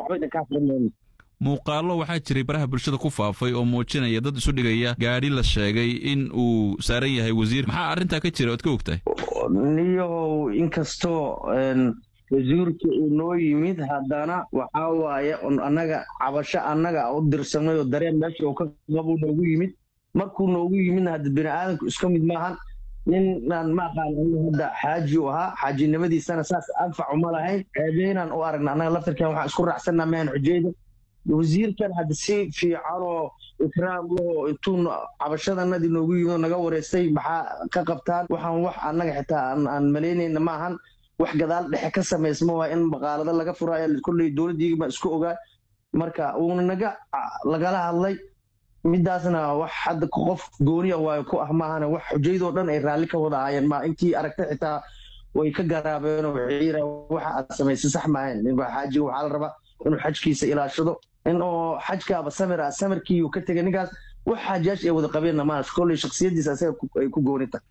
waxba idinka aqrinayno muuqaallo waxaa jiray baraha bulshada ku faafay oo muujinaya dad isu dhigaya gaadhi la sheegay in uu saaran yahay wasiir maxaa arrintaa ka jira oad ka ogtahay niyahow inkastoo wasiirka uu noo yimid haddana waxaa waaye annaga cabasho annaga u dirsanay oo dareen meesha uu ka qabuu noogu yimid markuu noogu yimidna hadda bini aadamku iska mid maahan ninaan ma aqaan hadda xaaji u ahaa xaajinimadiisana saas anfac uma lahayn ceebeynaan u aragna annaga laftarkan waxaan isku raacsanaa mahan xujeyda wasiirkan hadda si fiicanoo ikraam loo intuu cabashadanadii noogu yimid oo naga wareystay maxaa ka qabtaan waxaan wax annaga xitaa aan malaynayna maahan wax gadaal dhexe ka samaysma waa in maqaalado laga furaayo kolley dowladdiigama isku ogaa marka uuna naga lagala hadlay midaasna wax hadda qof gooniya waayo ku ah maahane wax xujaydoo dhan ay raalli ka wada ahaayeen ma intii aragtay xitaa way ka garaabeen waxay yiraan waxa aad samaysay sax maahayn ninka xaajiga waxaa la rabaa inuu xajkiisa ilaashado in oo xajkaaba samir ah samirkiiuu ka tegay ninkaas wax xaajiyaasha ay wada qabeenna maaha kolley shaksiyadiisa asaga ay ku gooni tahay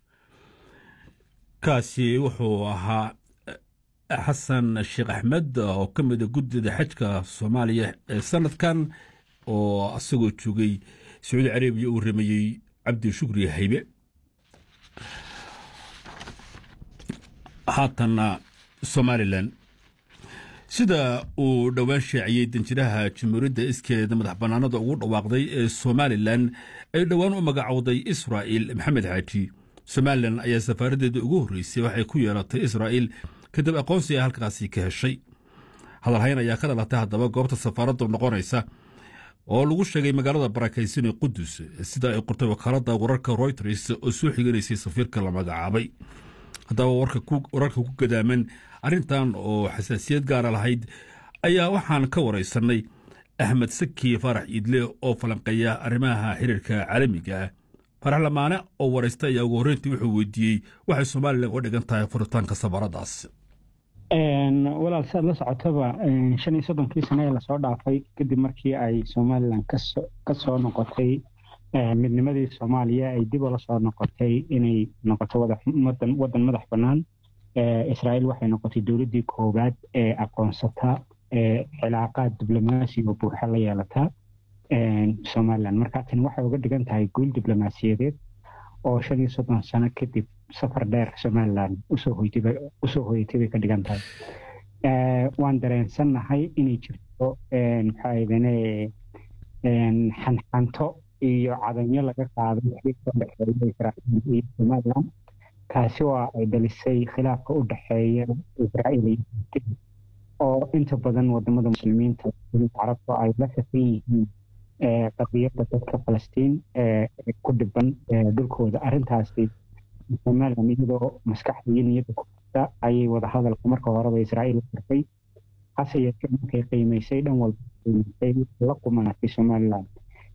kaasi wuxuu ahaa xasan sheekh axmed oo ka mida guddida xajka soomaaliya ee sanadkan oo asagoo joogay sacuudi carabiya uu rameeyey cabdi shukri haybe haatanna somalilan sida uu dhowaan shaaciyey danjiraha jamhuuriyadda iskeeda madax bannaanada ugu dhawaaqday ee somalilan ay dhowaan u magacowday israa'il maxamed xaaji somalilan ayaa safaaraddeeda ugu horreysay waxay ku yeelatay israa'il kadib aqoonsi ay halkaasi ka heshay hadalhayn ayaa ka dhalatay haddaba goobta safaaraddu noqonaysa oo lagu sheegay magaalada barakaysan ee qudus sida ay qortay wakaaladda wararka royters oo soo xiganaysay safiirka la magacaabay haddaba wararka ku gadaaman arrintan oo xasaasiyad gaara lahayd ayaa waxaan ka waraysanay axmed saki faarax iidle oo falanqeeya arrimaha xiriirka caalamiga ah farax lamaane oo waraysta ayaa ugu horreyntii wuxuu weydiiyey waxay somalilan uga dhigan tahay furitaanka safaradaas walaal si aad la socotaba shan iyo soddonkii sane ee lasoo dhaafay kadib markii ay somalilan ka soo noqotay midnimadii soomaaliya ay dib ula soo noqotay inay noqoto waddan madax bannaan israa'iil waxay noqotay dowladdii koowaad ee aqoonsata cilaaqaad diblomaasiga buuxa la yeelata somalilan marka tani waxay uga dhigan tahay guul diblomaasiyadeed oo shan iyo soddon sano kadib safar dheer somalilan usoo hoyatay bay ka dhigan tahay waan dareensannahay inay jirto maxaaidane xanxanto iyo cadanyo laga qaaday xiriirka udhexeeya israa'iil iyo somalilan taasi waa ay dhalisay khilaafka u dhexeeya israa'iil iyo oo inta badan wadamada muslimiinta carabta ay la shaqan yihiin qadiyadda dadka falastiin ku dhiban dhulkooda arrintaasi somalilan iyadoo maskaxda iyo niyadda ku jirta ayay wadahadalka marka horeba israa'iil u furtay hase yeeshee markay qiimaysay dhan walba qiimaysay la qumanatay somalilan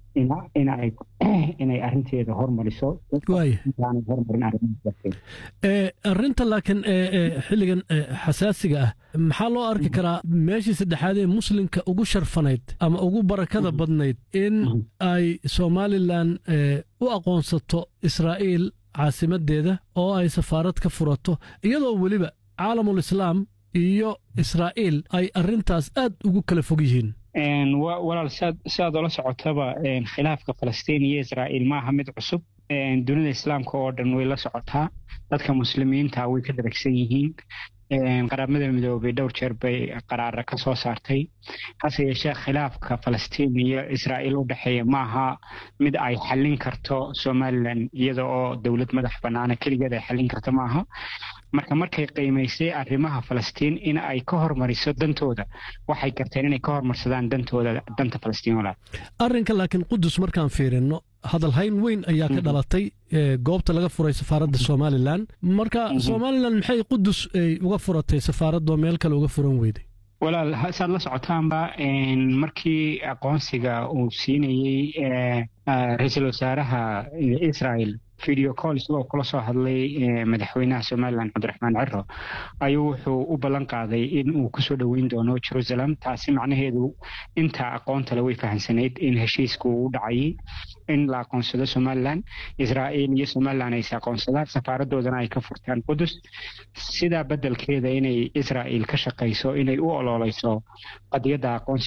inay arinteeda hormariso hormarin arinta laakiin xilligan xasaasiga ah maxaa loo arki karaa meeshii saddexaad ee muslimka ugu sharfanayd ama ugu barakada badnayd in ay somalilan u aqoonsato israa'iil caasimadeeda oo ay safaarad ka furato iyadoo weliba caalamul islaam iyo israa'iil ay arintaas aad ugu kala fog yihiin walaal siaad ola socotaba khilaafka falastiin iyo israa'iil maaha mid cusub dunida islaamka oo dhan way la socotaa dadka muslimiinta way ka daragsan yihiin qaramada midoobay dhowr jeer bay qaraara ka soo saartay hase yeeshee khilaafka falastiin iyo israa'iil u dhexeeya maaha mid ay xallin karto somalilan iyada oo dowlad madax bannaana keligeed ay xallin karto maaha marka markay qiimaysay arrimaha falastiin in ay ka hormariso dantooda waxay garteen inay ka hormarsadaan dantooda danta falastiin walaal arrinka laakiin qudus markaan fiirino hadalhayn weyn ayaa ka dhalatay goobta laga furay safaaradda somalilan marka somalilan maxay qudus ay uga furatay safaaradoo meel kale uga furan weyday walaal saad la socotaanba markii aqoonsiga uu siinayey ra-iisul wasaaraha israel video call isagoo kula soo hadlay madaxweynaha somalilan cabdiraxmaan ciro ayuu wuxuu u ballan qaaday in uu kusoo dhoweyn doono jerusalem taasi macnaheedu inta aqoontale way fahamsanayd in heshiisku u dhacayay in la aqoonsado somalilan israa'iil iyo somalilan ayse aqoonsadaan safaaradoodana ay ka furtaan qudus sidaa beddelkeeda inay israa'iil ka shaqayso inay u ololeyso qadiyadda aqoonsiga